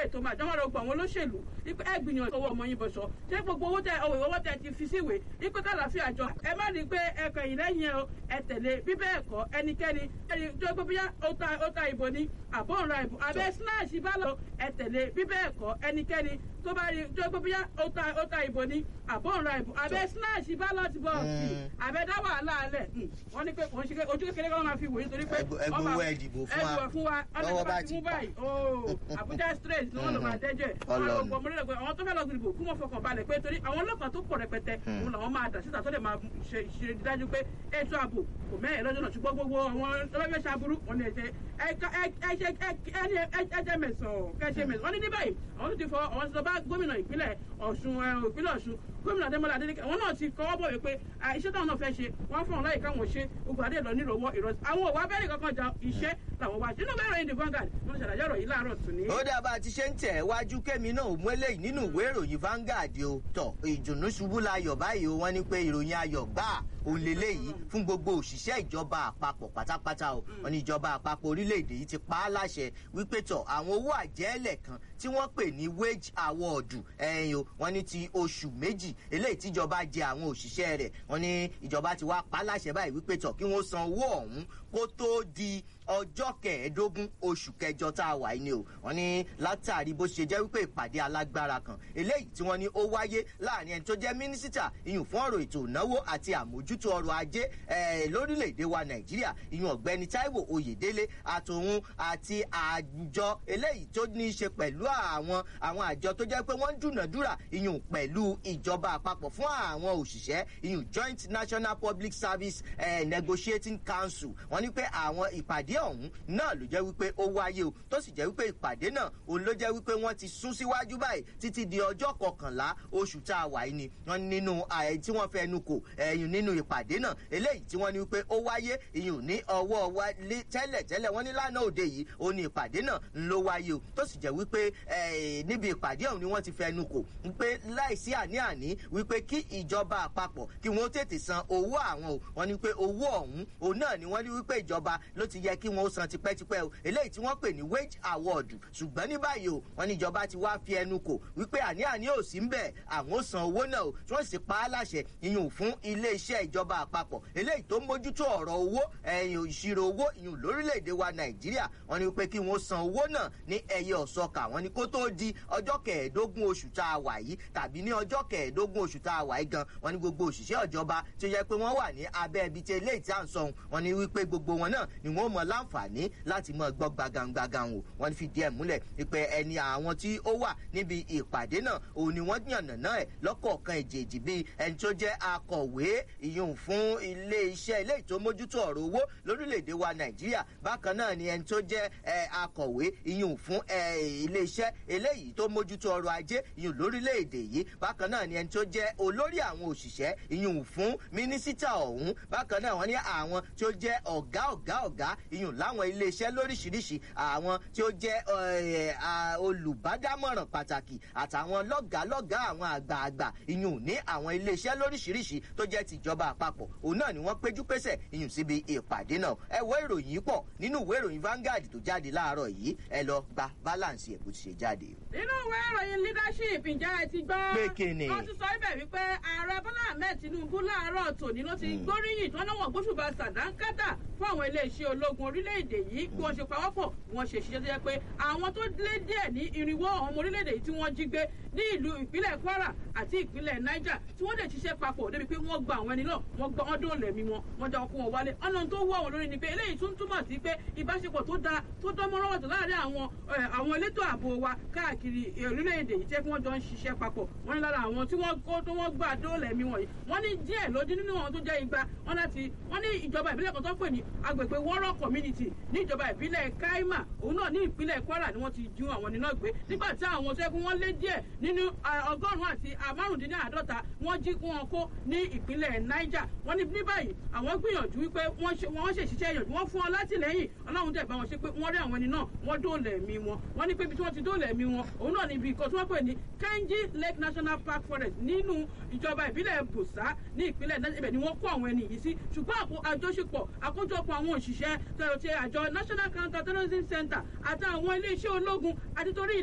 eléyìí tó máa jọwọ́ rẹ̀ gbọ́ àwọn olóṣèlú wípé ẹ gbìyànjú owó ọmọ yín bọ̀ sọ ṣé gbogbo owó tẹ owó ìwọ́wọ́ tẹ ti fi síwèé wípé kálàáfíà jọ ẹ má rí i pé ẹkàn yìí lẹ́yìn ẹ o ẹ tẹ̀lé bí bẹ́ẹ̀ kọ́ ẹnikẹ́ni ẹni tó gbé bóyá ó ta ó ta ìbò ni àbọ̀ ń ra ìbò abẹ́ snatch bá lọ ẹ tẹ̀lé bí bẹ́ẹ̀ kọ́ ẹnikẹ́ni tó bá rí tó gbé bóyá ó ta ó ta ìbò ni àbọ̀ ń ra ìbò abẹ́ snatch bá lọ ti bọ̀ sí abẹ́ dá wàhálà alẹ̀ wọ́n ní pé kò ń ṣe ojú kékeré kan máa fi wòye torí pé ẹgbẹ́ ẹ̀dìbò fún wa fún wa lọ́wọ́ bá ti mú báyìí ooo Abuja straight ni wọ́n lọ máa dẹ́jọ́ ẹ̀ wọ́n lọ gbọ́ ọmọdé pé àwọn tó fẹ́ lọ gbìdìbò kú mọ́ fọkàn balẹ̀ pé torí àwọn ọlọ́pàá tó pọ̀ rẹpẹtẹ òun làwọn máa dà síta tó lè máa ṣe ìṣe dájú pé ètò ààbò kò mẹ́rin lọ́jọ́ náà ṣùgbọ́n gbogbo àwọn ọlọ́fẹ́ ṣàbúrú wọn ni ẹ̀ṣẹ̀ ẹ̀ṣẹ̀ mẹ̀sàn kẹ́ṣẹ̀ mẹ̀sàn wọ́n ní ní báyìí àwọn tó ti fọ àwọn ti sọ bá gómìnà ìpínlẹ̀ Ọ̀ṣun ìpínlẹ̀ Ọ̀ṣun gómìnà Adémọ́lá Adélékè àwọn náà ti kọ́wọ́ bọ̀ wípé iṣẹ́ táwọn náà fẹ́ ṣe wọ́n fún wọn láyè káwọn ṣe gbogbo adé lọ nírọ̀wọ́ ìrọ̀sí àwọn òwò abẹ́rẹ́ kankan ja iṣẹ́ làwọn wá nínú bẹ́ẹ̀ ròyìn the Vanguard wọ́n ṣàlàyé ọ̀rọ̀ yìí láàárọ̀ tún ní. ó dábàá ti ṣe ń tẹ̀ wájú kémi náà mú eléyìí nínú ìwé ìròyìn Vanguard o tọ̀ ìdùnnú ṣubú layọ̀ báyìí o wọ́n ní pé ìròyìn ayọ̀ gbáà òun lélẹ́yìí fún gbogbo òṣìṣẹ́ ìjọba àpapọ̀ pátápátá o wọ́n ní ìjọba àpapọ̀ orílẹ̀-èdè yìí ti pa á láṣẹ wípé tọ̀ àwọn owó àjẹ́lẹ̀ kan tí wọ́n pè ní wage award ẹ̀yìn o wọ́n ní ti oṣù méjì eléyìí tíjọba jẹ àwọn òṣìṣẹ́ rẹ̀ wọ́n ní ìjọba ti wá pa á láṣẹ báyìí wípé tọ̀ kí wọ́n san owó ọ̀hún kó tó di ọjọ́ kẹẹ̀ẹ́dógún oṣù kẹjọ tá a wà yìí ni o wọ́n ní látàrí bó ṣe jẹ́ wípé ìpàdé alágbára kan eléyìí tí wọ́n ní ó wáyé láàrin ẹni tó jẹ́ mínísítà ìyún fún ọ̀rọ̀ ètò ìnáwó àti àmójútó ọrọ̀ ajé lórílẹ̀‐èdè wa nàìjíríà ìyún ọ̀gbẹ́ni táíwò oyèdélé àtòun àti àjọ eléyìí tó ní í ṣe pẹ̀lú àwọn àwọn àjọ tó jẹ́ pé wọ́n ń dúnàdúrà ìyún pẹ̀lú ìjọba àpapọ̀ fún àwọn òṣìṣẹ́ ìyún joint national public service eh, negotiating council wọ́n ní pé àwọn ìpàdé ọ̀hún náà ló jẹ́ wípé ó wáyé o tó sì jẹ́ wípé ìpàdé náà òun ló jẹ́ wípé wọ́n ti sún síwájú báyìí títí di ọjọ́ kọkànlá oṣù tá a wà yìí ni wọ́n nínú ààyè tí wọ́n fẹnu kò ẹ̀yìn nínú ìpàdé náà eléyìí tí wọ́n ní wípé ó wáyé ìyún ní ọwọ́ wa tẹ́lẹ̀ tẹ́lẹ̀ wọ́n ní lánàá òde yìí ó ní ìpàdé náà ń ló wáyé o tó sì jẹ́ wípé níbi ìpàdé ọ̀hún ni wọ́n ti fẹnu kò wípé láìsí àní-àní wípé kí ìjọba àpapọ̀ kí wọ́n tètè san owó àwọn o wọ́n ní pé owó ọ̀hún òun náà ni wọ́n ní wípé ìjọba ló ti yẹ kí wọ́n san tipẹ́tipẹ́ o eléyìí tí wọ́n pè ní wage award ṣùgbọ́n ní báyìí o wọ́n ní ìjọba ti wá fi ẹnu kò wípé àní-àní ò sí ń bẹ̀ àwọn ò san owó náà o tí wọ́n sì pa á láṣẹ ìyún fún iléeṣẹ́ ìjọba àpapọ̀ eléyìí tó ń mójútó ọ̀rọ̀ owó ẹ̀yìn ìṣirò owó ìyún lórílẹ̀‐èdè wa nàìjíríà wọ́n ní wípé kí wọ́n san owó náà ní ẹyẹ ọ̀sọ́kà wọ́n ní kó tó di ọjọ́ kẹẹ̀ẹ́dógún oṣù tá a wà yìí tàbí ní ọjọ́ kẹẹ̀ẹ́dógún oṣù tá a wà yìí gan wọ́n ní gbogbo òṣìṣẹ́ ìjọba tó yẹ pé wọ́n wà ní abẹ́ ibi tí eléyìí tí à ń sọ wọ́n ní wípé gbogbo wọn náà ni wọ́n mọ láǹfààní láti mọ gbọ́ gbagangbagan o wọ́n fi díẹ̀ múlẹ̀ pé ẹni àwọn tí ó wà níbi ìpàdé náà òun ni wọ́n yànnà náà ẹ̀ lọ́kọ̀ọ̀kan èjèèjì bíi ẹni tó jẹ́ akọ̀wé ìyún fún ilé iṣẹ́ ilé ìtò mójútó ọ̀rọ̀ owó lórílẹ̀‐èdè wa nàìjíríà bákan náà ni ẹni tó jẹ́ akọ̀wé ìyún fún ilé iṣẹ́ eléyìí tó mójútó ọrọ̀ ajé ìyún lórílẹ̀‐èdè yìí bákan náà ni ẹni tó jẹ́ olórí àwọn òṣìṣẹ́ ìyún fún mínísítà ọ̀hún bákan náà wọ́n ní àwọn tí ó jẹ́ ọ̀gá ọ̀gá ọ̀gá ìyún láwọn ilé iṣẹ́ lóríṣiríṣi àwọn tí ó jẹ́ olùbádámọ̀ràn pàtàkì àtàwọn lọ́gàálọ́gàá àwọn àgbààgbà ìyún ní àwọn ilé iṣẹ́ lóríṣiríṣi tó jẹ́ tìjọba àpapọ̀ òun náà ni wọ́n péjú pésẹ̀ ìyún síbi ìpàdé náà ẹ wo ìròyìn pọ̀ nínú ìwé ìròyìn Vanguard tó jáde láàárọ̀ yìí ẹ lọ gba balance ẹ̀ bó ti ṣe jáde. nínú ìwé ìròyìn leadership ǹjẹ́ ẹ ti gbọ́. pé kíni. wọ́n ti sọ ibẹ̀ wípé ààrẹ Bọ́lá Ahmed Tinubu láàárọ̀ tòní ló ti gbóríyìn tí wọ́n náà wọ̀ gbóṣùbà sàdánkátà fún àwọn iléeṣẹ́ ológun orílẹ̀-èdè yìí bí wọ́n ṣe pawọ́pọ̀ wọ́n ṣe ṣiṣẹ́ tó yẹ pé àwọn tó lé díẹ̀ ní irinwó àwọn ọmọ orílẹ̀-èdè yìí tí wọ́n jí gbé ní ìlú ìpínlẹ̀ Kwara àti ìpínlẹ̀ Niger tí wọ́n lè ṣiṣẹ́ papọ̀ débi pé wọ́n gba àwọn ẹni náà wọ́n gba ọdún òlẹ̀mí wọn wọ́n já ọkọ̀ wọn wálé ọ̀nà tó wọ́ àwọn lórí ni pé eléyìí tún túmọ̀ sí pé ìbáṣepọ̀ tó dáa tó dán mọ́rọ́ wọ̀tọ̀ láàárín àwọn àwọn elétò ààbò wa káàkiri orílẹ̀-èdè yìí tẹ́ kí wọ́n jọ ń ṣiṣẹ́ papọ̀ wọ́n ní lára àwọn tí wọ́n kó tó wọ́n gbà dóòlẹ̀mí wọ̀nyí wọ́n ní díẹ̀ lójú nínú àwọn tó jẹ́ igba wọ́n láti wọ́n ní ìjọba ìbílẹ̀ kan tó pè ní agbègbè wọ́rọ̀ community ní ìjọba ìbílẹ̀ Kaima òun náà ní ìpínlẹ̀ Kwara ni wọ́n ti ju àwọn nínú ìgbé nígbà tí àwọn tó yẹ kí wọ́n lé díẹ̀ nínú ọgọ́rùn-ún àti márùndínláàádọ́ta wọ́n jí wọn kó ní ìpínlẹ̀ Niger wọ́n ní ní báyìí àwọn gbìyànjú wípé wọ́n ṣe wọ́n ṣe ṣiṣẹ́ yànjú wọ́n fún ọ látìlẹ́yìn ọlọ́run dẹ̀ bá wọn ṣe pé wọ́n rí àwọn ẹni náà wọ́n dóòlà ẹ̀mí wọn wọ́n ní pé ibi tí wọ́n ti dóòlà ẹ̀mí wọn òun náà ní ibi ìkọ́ tí wọ́n pè ní Kainji Lake National Park Forest nínú ìjọba ìbílẹ̀ Busa ní ìpínlẹ̀ Niger ibẹ̀ ni wọ́n kó àwọn ẹni yìí sí ṣùgbọ́n àjọṣepọ̀ àkójọpọ̀ àwọn òṣìṣẹ́ tẹ̀rọ̀tẹ̀ àjọ National Counter Terrorism Center àtàwọn ilé iṣẹ́ ológun àti torí